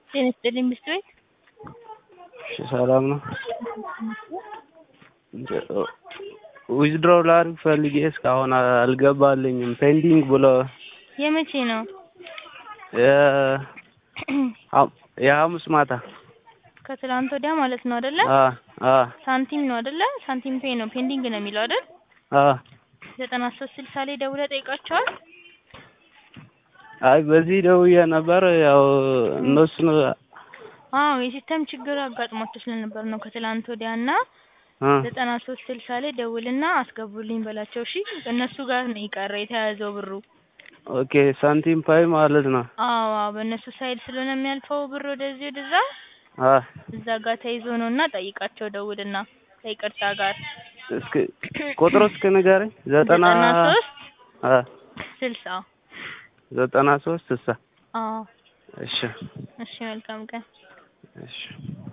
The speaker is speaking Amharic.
ጤና ይስጥልኝ ሚስት ቤት እሺ ሰላም ነው። ዊዝድሮው ላድርግ ፈልጌ እስካሁን አልገባልኝም ፔንዲንግ ብሎ የመቼ ነው? የ- የሐሙስ ማታ ከትላንት ወዲያ ማለት ነው አይደለ? አ አ ሳንቲም ነው አይደለ? ሳንቲም ፔ ነው ፔንዲንግ ነው የሚለው አይደል? አ ዘጠና ሶስት ስልሳ ላይ ደውለህ ጠይቃቸዋል? አይ በዚህ ደውዬ ነበር ያው እነሱን አዎ የሲስተም ችግር አጋጥሟቸው ስለነበር ነው ከትላንት ወዲያ እና አ ዘጠና ሶስት ስልሳ ላይ ደውልና አስገቡልኝ በላቸው እሺ። እነሱ ጋር ነው የቀረ የተያዘው ብሩ። ኦኬ ሳንቲም ፓይ ማለት ነው። አዎ አዎ በእነሱ ሳይድ ስለሆነ የሚያልፈው ብር ወደዚህ ወደዛ አ እዛ ጋር ተይዞ ነው እና ጠይቃቸው ደውልና ከይቅርታ ጋር እስኪ ቁጥሩ እስኪ ንገረኝ። ዘጠና ዘጠና ሶስት አ ስልሳ ዘጠና ሶስት ስልሳ አዎ እሺ እሺ መልካም ቀን እሺ